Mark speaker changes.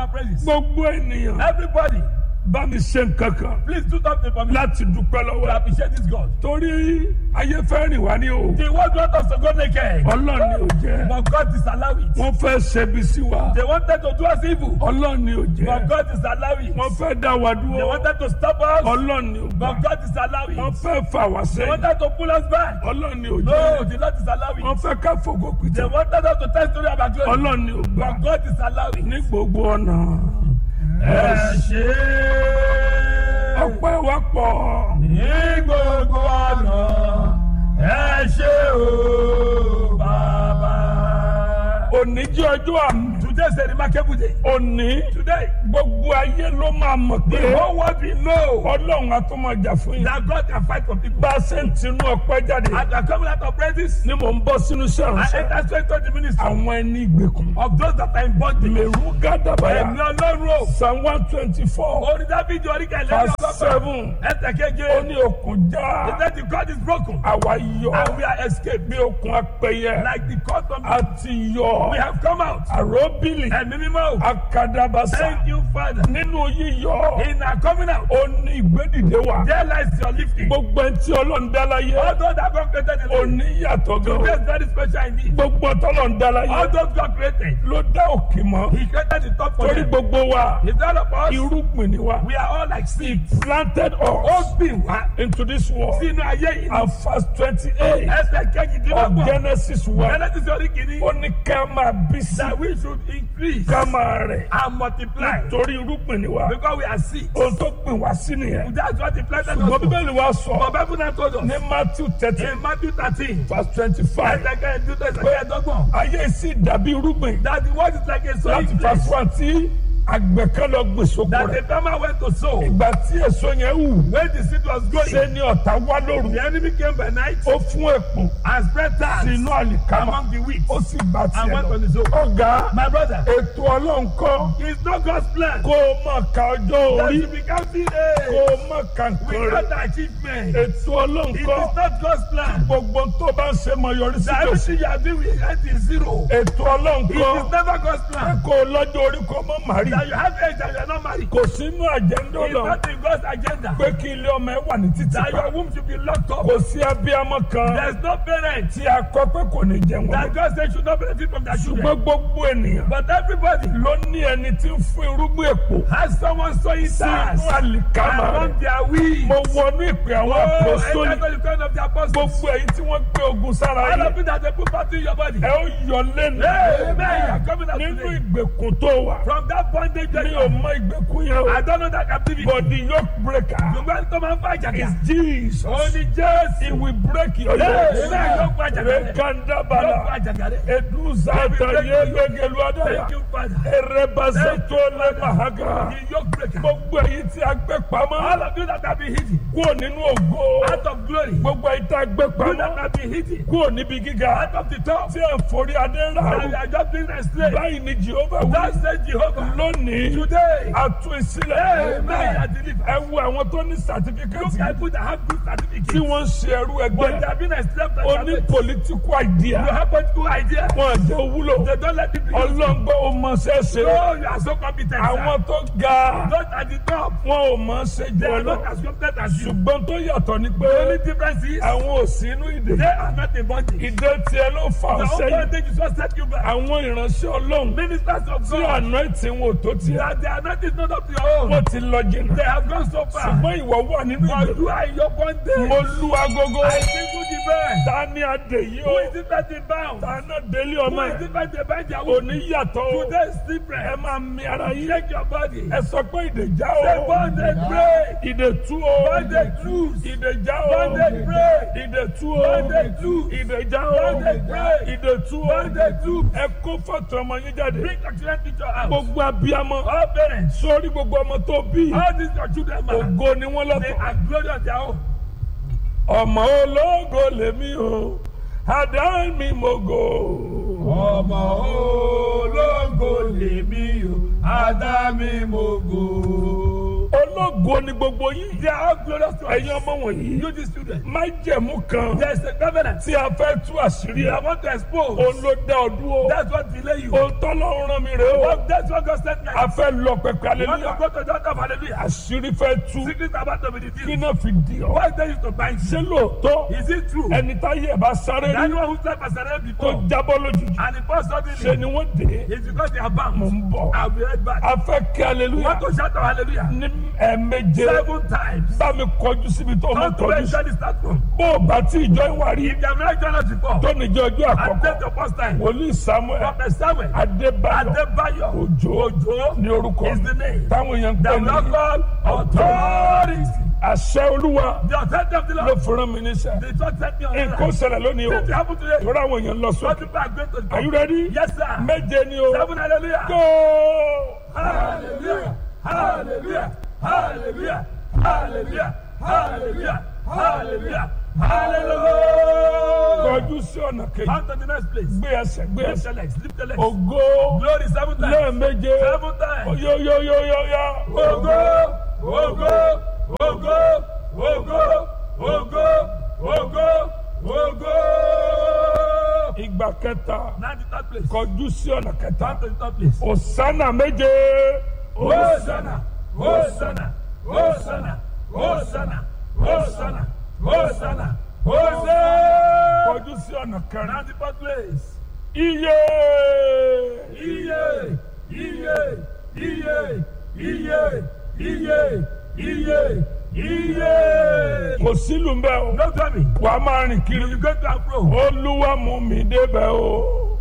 Speaker 1: our praises.
Speaker 2: gbogbo ènìyàn
Speaker 1: Everybody,
Speaker 2: bá mi ṣe nǹkan kan
Speaker 1: please do something for me
Speaker 2: láti dúpẹ́
Speaker 1: to
Speaker 2: lọ́wọ́
Speaker 1: appreciate this God.
Speaker 2: torí ayé fẹ́ rìn wá ní o
Speaker 1: The world want us to go naked,
Speaker 2: ọlọ́run ni ò jẹ́
Speaker 1: but God disallow it.
Speaker 2: wọ́n fẹ́ ṣẹbi sí wa
Speaker 1: They wanted to do us evil,
Speaker 2: ọlọ́run ni ò
Speaker 1: but
Speaker 2: jẹ́
Speaker 1: God disallow it.
Speaker 2: wọ́n fẹ́ dá wa
Speaker 1: They
Speaker 2: dúró
Speaker 1: wanted to stop us,
Speaker 2: ọlọ́run ni ò gbà
Speaker 1: but God disallow
Speaker 2: wọ́n
Speaker 1: it.
Speaker 2: fẹ́ fà wá
Speaker 1: They
Speaker 2: sẹ́yìn
Speaker 1: wanted to pull us back.
Speaker 2: ọlọ́run ni ò
Speaker 1: No,
Speaker 2: jẹ́
Speaker 1: the Lord disallow
Speaker 2: wọ́n
Speaker 1: it.
Speaker 2: fẹ́ ká fògo
Speaker 1: They
Speaker 2: pìtẹ́
Speaker 1: wanted us to tell story about glory,
Speaker 2: ọlọ́run ni ò gbà
Speaker 1: but God disallow it.
Speaker 2: ní gbogbo ọ̀nà
Speaker 1: Ẹ ṣé
Speaker 2: ọpẹ́ wa pọ̀
Speaker 1: ní gbogbo ọ̀nà ẹ ṣé o bàbá.
Speaker 2: òní jẹ́ ọjọ́ àmì
Speaker 1: Today is a remarkable day.
Speaker 2: òní
Speaker 1: Today,
Speaker 2: gbogbo ayé ló máa mọ̀ pé
Speaker 1: the whole world will know
Speaker 2: ọlọ́run á tún máa jà fún yín
Speaker 1: that God can fight for people.
Speaker 2: bá a ṣe ń tinú ọpẹ́ jáde
Speaker 1: As we are coming out of praises,
Speaker 2: ni mò ń bọ́ sínú iṣẹ́
Speaker 1: I
Speaker 2: ìránṣẹ́
Speaker 1: enter straight to the ministry
Speaker 2: àwọn ẹni ìgbèkùn
Speaker 1: of those that are in bondage.
Speaker 2: mèrú gádàbàyà
Speaker 1: Ẹ̀mí Ọlọ́run o.
Speaker 2: psalm one twenty four
Speaker 1: Orí Dábìdì orí kẹlẹ́
Speaker 2: verse
Speaker 1: ọgọ́fà.
Speaker 2: seven
Speaker 1: Ẹsẹ̀
Speaker 2: ó
Speaker 1: keje.
Speaker 2: ní okùn já
Speaker 1: He said the God is broken
Speaker 2: àwa yọ
Speaker 1: and we are escaped.
Speaker 2: bí okùn apẹyẹ
Speaker 1: Like the cord from
Speaker 2: àti yọ
Speaker 1: we have come out.
Speaker 2: àròbìlì
Speaker 1: Ẹ̀mí mímọ́ o.
Speaker 2: akadabasa
Speaker 1: Thank you, Father.
Speaker 2: nínú yíyọ
Speaker 1: In our coming out,
Speaker 2: ó ní ìgbédìde wà
Speaker 1: there lies your lifting.
Speaker 2: gbogbo ẹni tí ọlọ́run dá láyé
Speaker 1: All those that God created in
Speaker 2: ó
Speaker 1: life,
Speaker 2: ní yàtọ̀ gan
Speaker 1: today is very special indeed.
Speaker 2: gbogbo tọ́lọ́run dá láyé
Speaker 1: All those God created,
Speaker 2: ló dá òkè mọ́
Speaker 1: He created the top for
Speaker 2: torí
Speaker 1: them.
Speaker 2: gbogbo wa
Speaker 1: He's all of us.
Speaker 2: irúgbìn ni wa
Speaker 1: We are all like seed.
Speaker 2: planted
Speaker 1: Ó
Speaker 2: us
Speaker 1: gbìn wá
Speaker 2: into this world
Speaker 1: sínú ayé yìí.
Speaker 2: and verse twenty eight
Speaker 1: Ẹsẹ̀
Speaker 2: of
Speaker 1: kejìdínlọ́gbọ̀n.
Speaker 2: Genesis one
Speaker 1: Genesis orí kìíní.
Speaker 2: ó ní ká máa bí sí
Speaker 1: That we should increase
Speaker 2: ká máa rẹ̀
Speaker 1: and multiply
Speaker 2: torí irúgbìn ni wa
Speaker 1: because we are seed.
Speaker 2: ohun tó gbìn wá sí nìyẹn
Speaker 1: That's what the planted
Speaker 2: ṣùgbọ́n
Speaker 1: us for.
Speaker 2: bíbélì wa sọ
Speaker 1: But Bible now told us
Speaker 2: ní Matthew thirteen
Speaker 1: in Matthew thirteen.
Speaker 2: verse twenty five
Speaker 1: Ẹsẹ̀ kejìdínlọ́gbọ̀n. Ẹsẹ̀ kejìdínlọ́gbọ̀n.
Speaker 2: ayé sì dàbí irúgbìn
Speaker 1: That the word is like a sowing
Speaker 2: láti
Speaker 1: place.
Speaker 2: verse one tí àgbẹ̀ kan lọ gbìn sóko
Speaker 1: That
Speaker 2: rẹ̀
Speaker 1: the farmer went to sow.
Speaker 2: ìgbà tí èso yẹn wù
Speaker 1: When the seed was
Speaker 2: ṣe
Speaker 1: growing,
Speaker 2: ni ọ̀tá wá lóru
Speaker 1: the enemy came by night
Speaker 2: ó fún èpò
Speaker 1: and spread
Speaker 2: sí
Speaker 1: tares
Speaker 2: inú àlìkámà
Speaker 1: among the wheat.
Speaker 2: ó sì bá
Speaker 1: And
Speaker 2: tiẹ̀
Speaker 1: went
Speaker 2: lọ
Speaker 1: on his own.
Speaker 2: ọ̀gá
Speaker 1: My brother,
Speaker 2: ètò ọlọ́run kọ́
Speaker 1: it's not God's plan
Speaker 2: kó o má ka ọjọ́
Speaker 1: that
Speaker 2: orí
Speaker 1: you become
Speaker 2: kó
Speaker 1: teenage
Speaker 2: o má ka nǹkan rẹ̀
Speaker 1: without achievement.
Speaker 2: ètò ọlọ́run
Speaker 1: It is
Speaker 2: kọ́
Speaker 1: not God's plan
Speaker 2: gbogbo tó bá ń ṣe mọ yọrí sí
Speaker 1: that
Speaker 2: tòsí
Speaker 1: everything you are doing will end in zero.
Speaker 2: ètò ọlọ́run
Speaker 1: It
Speaker 2: kọ́
Speaker 1: is never God's plan
Speaker 2: kó o lọ́jọ́ orí kó o má màrí
Speaker 1: that you have age and you are not married.
Speaker 2: kò sínú àjẹ́ńdó
Speaker 1: It's
Speaker 2: lọ
Speaker 1: not in God's agenda
Speaker 2: pé kí ilé ọmọ ẹ wà ní títì
Speaker 1: that
Speaker 2: pa
Speaker 1: your womb should be locked up.
Speaker 2: kò sí abiyamọ kan
Speaker 1: There's no parent
Speaker 2: tí a kọ pé kò ní jẹun
Speaker 1: that God said should not benefit from their children.
Speaker 2: ṣùgbọ́n gbogbo ènìyàn
Speaker 1: But everybody
Speaker 2: ló ní ẹni tí ń fún irúgbìn èpò
Speaker 1: has someone sowing tares
Speaker 2: sínú àlìkámà rẹ̀
Speaker 1: among their weeds.
Speaker 2: mo wọnú ìpè àwọn
Speaker 1: Oh,
Speaker 2: àpòsólì
Speaker 1: enter the kind of the apostles.
Speaker 2: gbogbo èyí tí wọ́n gbé ogun sára
Speaker 1: All
Speaker 2: yìí
Speaker 1: of it that they put part in your body.
Speaker 2: ẹ ó yọ lẹ́nu
Speaker 1: Amen. You are coming out
Speaker 2: nínú
Speaker 1: today.
Speaker 2: ìgbèkùn tó wà
Speaker 1: From that bondage that
Speaker 2: mi
Speaker 1: you
Speaker 2: ò
Speaker 1: are.
Speaker 2: mọ ìgbèkùn yẹn o
Speaker 1: I don't know that captivity.
Speaker 2: but the yoke breaker
Speaker 1: Ṣùgbọ́n tó máa ń fa
Speaker 2: is
Speaker 1: àjàgà.
Speaker 2: Jesus
Speaker 1: Ó ní Jésù.
Speaker 2: he will break your
Speaker 1: Amen.
Speaker 2: yoke
Speaker 1: Yóò fa àjàgà rẹ̀. Yóò fa
Speaker 2: rekandabala
Speaker 1: àjàgà rẹ̀.
Speaker 2: eduzata yegegelu adaya
Speaker 1: Thank you, Father.
Speaker 2: erebasato lemahaga
Speaker 1: The yoke breaker.
Speaker 2: gbogbo èyí tí a gbé
Speaker 1: All
Speaker 2: pamọ́
Speaker 1: of you that have been hidden
Speaker 2: kúrò nínú ògo
Speaker 1: out of glory. You
Speaker 2: gbogbo èyí tí a gbé
Speaker 1: that
Speaker 2: pamọ́
Speaker 1: have been hidden
Speaker 2: kúrò níbi gíga
Speaker 1: out of the top.
Speaker 2: tí a ń forí adé
Speaker 1: And you
Speaker 2: rà
Speaker 1: are just being enslaved.
Speaker 2: báyìí ni Jehova wí
Speaker 1: That says Jehovah.
Speaker 2: lónìí
Speaker 1: Today.
Speaker 2: a tú ìsílẹ̀
Speaker 1: Amen. You are delivered.
Speaker 2: ẹ wo àwọn tó ní
Speaker 1: Look
Speaker 2: sàtífíkẹ́tì
Speaker 1: at people that have good
Speaker 2: tí
Speaker 1: certificates.
Speaker 2: wọ́n ń ṣe ẹrú
Speaker 1: But
Speaker 2: ẹgbẹ́
Speaker 1: they have been enslaved by
Speaker 2: oní
Speaker 1: their faith.
Speaker 2: political
Speaker 1: You
Speaker 2: idea
Speaker 1: have political idea.
Speaker 2: wọn jẹ́ wúlò
Speaker 1: They don't let people use you.
Speaker 2: ọlọ́ngbọ́ ò mọ̀ ṣẹ́ṣe
Speaker 1: Oh, you are so competent.
Speaker 2: àwọn
Speaker 1: sir.
Speaker 2: tó ga
Speaker 1: Not at the top.
Speaker 2: wọn ò mọ̀ ṣe jù
Speaker 1: They
Speaker 2: ọ
Speaker 1: are
Speaker 2: lọ
Speaker 1: not as competent as you.
Speaker 2: ṣùgbọ́n tó yàtọ̀ ni pé
Speaker 1: The only difference is
Speaker 2: àwọn ò sí inú ìdè
Speaker 1: they are not in bondage.
Speaker 2: ìdè tiẹ̀ ló fà
Speaker 1: The
Speaker 2: ọ́
Speaker 1: whole
Speaker 2: sẹ́yìn
Speaker 1: bondage is what set you back.
Speaker 2: àwọn ìránṣẹ́ ọlọ́run
Speaker 1: Ministers of
Speaker 2: tí
Speaker 1: God.
Speaker 2: àná ìtì wọn ò tó tiẹ̀
Speaker 1: That they are not is not up to your own.
Speaker 2: wọ́n ti lọ jìnnà
Speaker 1: They have gone so far.
Speaker 2: ṣùgbọ́n ìwọ wà nínú ìdè
Speaker 1: But you are in your bondage.
Speaker 2: mo lu agogo
Speaker 1: I think who the best?
Speaker 2: ta ni adè yìí
Speaker 1: Who
Speaker 2: o
Speaker 1: is it that is bound?
Speaker 2: ta náà délé
Speaker 1: Who
Speaker 2: ọmọ
Speaker 1: is
Speaker 2: ẹ̀
Speaker 1: it that they bind their wound?
Speaker 2: òní yàtọ̀ o
Speaker 1: Today is
Speaker 2: ẹ
Speaker 1: different.
Speaker 2: máa mi ara yín
Speaker 1: Shake your body.
Speaker 2: ẹ sọ pé ìdè já
Speaker 1: Say
Speaker 2: o
Speaker 1: bondage break.
Speaker 2: ìdè tú o
Speaker 1: Bondage loose.
Speaker 2: ìdè já o
Speaker 1: Bondage break.
Speaker 2: ìdè tú o
Speaker 1: Bondage loose.
Speaker 2: ìdè já o
Speaker 1: Bondage break.
Speaker 2: ìdè tú o
Speaker 1: Bondage loose.
Speaker 2: ẹ kó fọ́tò ọmọ yín jáde
Speaker 1: Bring your children to your house.
Speaker 2: gbogbo abiyamọ
Speaker 1: All parents.
Speaker 2: sórí gbogbo ọmọ tó bí
Speaker 1: All these your children, man.
Speaker 2: ògo ni wọ́n
Speaker 1: They
Speaker 2: lọ́tọ̀
Speaker 1: are glorious on their own.
Speaker 2: ọmọ ológo lèmi o àdá mi mo gò.
Speaker 1: Ọmọ ológo lèmi o, Ádámì mo gò.
Speaker 2: ológo ògo ni gbogbo yín
Speaker 1: They are all glorious to us.
Speaker 2: ẹ̀yin ọmọ wọ̀nyí
Speaker 1: You these children.
Speaker 2: májẹ̀mú kan
Speaker 1: There is a covenant.
Speaker 2: tí a fẹ́ tú àṣírí
Speaker 1: I
Speaker 2: ẹ̀
Speaker 1: want to expose.
Speaker 2: òun ló dá ọ dúró
Speaker 1: That's what delay you.
Speaker 2: òun tọ́lọ́ rán mi rè o
Speaker 1: But That's what God sent me.
Speaker 2: a fẹ́ lọ pẹpẹ
Speaker 1: You want to
Speaker 2: aleluya
Speaker 1: go to the altar of hallelujah.
Speaker 2: àṣírí fẹ́ tú
Speaker 1: Secret about to be
Speaker 2: kí
Speaker 1: revealed.
Speaker 2: náà fi di ọ
Speaker 1: Why tell you to bind
Speaker 2: ṣé
Speaker 1: you?
Speaker 2: lóòótọ́
Speaker 1: Is it true?
Speaker 2: ẹni táyé ẹ̀ bá sáré
Speaker 1: That
Speaker 2: rí
Speaker 1: one who said Pastor
Speaker 2: tó
Speaker 1: before.
Speaker 2: jábọ́ lójijì
Speaker 1: And the first
Speaker 2: ṣe
Speaker 1: suddenly.
Speaker 2: ni wọ́n dé
Speaker 1: It's because they are
Speaker 2: mò
Speaker 1: bound.
Speaker 2: ń bọ̀
Speaker 1: I'll be right back.
Speaker 2: a fẹ́ kí
Speaker 1: You
Speaker 2: aleluya
Speaker 1: want to shout out hallelujah?
Speaker 2: ní ẹ̀ẹ̀méje
Speaker 1: Seven times.
Speaker 2: bá mi kọjú síbi tó mọ̀
Speaker 1: Come to
Speaker 2: kọjú
Speaker 1: where
Speaker 2: sí
Speaker 1: Johnny start from.
Speaker 2: bó o bá tí ìjọ ìwà rí
Speaker 1: If you have not joined us before,
Speaker 2: tó níjọ ọjọ́
Speaker 1: and
Speaker 2: àkọ́kọ́
Speaker 1: take your first time.
Speaker 2: wòlíì samuel
Speaker 1: Prophet Samuel
Speaker 2: adébáyọ̀
Speaker 1: Adebayo
Speaker 2: òjò
Speaker 1: Ojo
Speaker 2: ní orúkọ
Speaker 1: is the name.
Speaker 2: táwọn èèyàn ń
Speaker 1: The
Speaker 2: pè ní
Speaker 1: local authority.
Speaker 2: àṣẹ olúwa
Speaker 1: The authority of the
Speaker 2: ló
Speaker 1: Lord.
Speaker 2: fúnra mi níṣẹ́
Speaker 1: The church sent me on
Speaker 2: nǹkan
Speaker 1: earth.
Speaker 2: ṣẹlẹ̀ lónìí o
Speaker 1: This happen today.
Speaker 2: ìrora àwọn èèyàn lọ
Speaker 1: What
Speaker 2: sókè
Speaker 1: people are going to
Speaker 2: are you
Speaker 1: do.
Speaker 2: ready
Speaker 1: Yes, sir.
Speaker 2: méje ni o
Speaker 1: Seven hallelujah.
Speaker 2: go
Speaker 1: Hallelujah. Hallelujah. Hallelujah. Hallelujah. Hallelujah. Hallelujah. Hallelujah.
Speaker 2: kọjú sí ọ̀nà kejì
Speaker 1: On to the next place.
Speaker 2: gbé ẹsẹ̀ gbé
Speaker 1: Lift
Speaker 2: ẹsẹ̀
Speaker 1: the legs. Lift the legs.
Speaker 2: ògo
Speaker 1: Glory seven times.
Speaker 2: lẹ́ẹ̀méje
Speaker 1: Seven times.
Speaker 2: yóyóyóyóyá
Speaker 1: Ògo, ògo, ògo, ògo, ògo, ògo, ògo.
Speaker 2: ìgbà kẹta
Speaker 1: Now the third place.
Speaker 2: kọjú sí ọ̀nà kẹta
Speaker 1: On to the third place.
Speaker 2: òsánà méje
Speaker 1: Hosanna, Hosanna, Hosanna, Hosanna, Hosanna, Hosanna, Hosanna.
Speaker 2: kọjú sí ọ̀nà kẹrin
Speaker 1: Now the fourth place.
Speaker 2: iye
Speaker 1: Iye, iye, iye, iye, iye, iye, iye.
Speaker 2: kò sílùú mbẹ o
Speaker 1: No tell me.
Speaker 2: wà á máa rìn kiri
Speaker 1: You go to and fro.
Speaker 2: olúwa mú mi débẹ̀ o